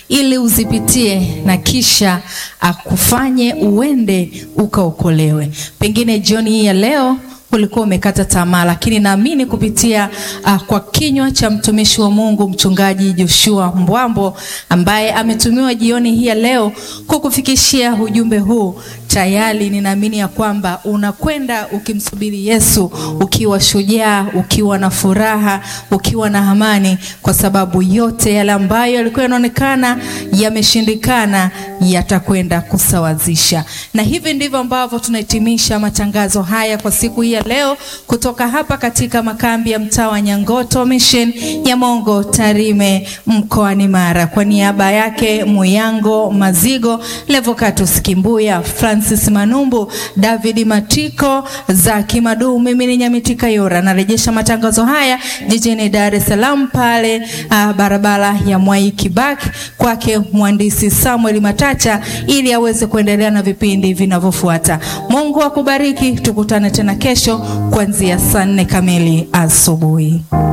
ili uzipitie na kisha akufanye uende ukaokolewe. Pengine jioni hii ya leo ulikuwa umekata tamaa, lakini naamini kupitia uh, kwa kinywa cha mtumishi wa Mungu mchungaji Joshua Mbwambo ambaye ametumiwa jioni hii ya leo kukufikishia ujumbe huu, tayari ninaamini ya kwamba unakwenda ukimsubiri Yesu ukiwa shujaa, ukiwa na furaha, ukiwa na amani, kwa sababu yote yale ambayo yalikuwa yanaonekana yameshindikana yatakwenda kusawazisha. Na hivi ndivyo ambavyo tunahitimisha matangazo haya kwa siku hii ya leo kutoka hapa katika makambi ya mtaa wa Nyangoto Mission ya Mongo Tarime mkoani Mara. Kwa niaba yake Muyango Mazigo, Levocatus Kimbuya, Francis Manumbu, David Matiko, Zaki Madu, mimi ni Nyamitika Yora. Narejesha matangazo haya jijini Dar es Salaam pale uh, barabara ya Mwai Kibaki kwake mhandisi Samuel Matacha ili aweze kuendelea na vipindi vinavyofuata. Mungu akubariki, tukutane tena kesho kuanzia saa nne kamili asubuhi.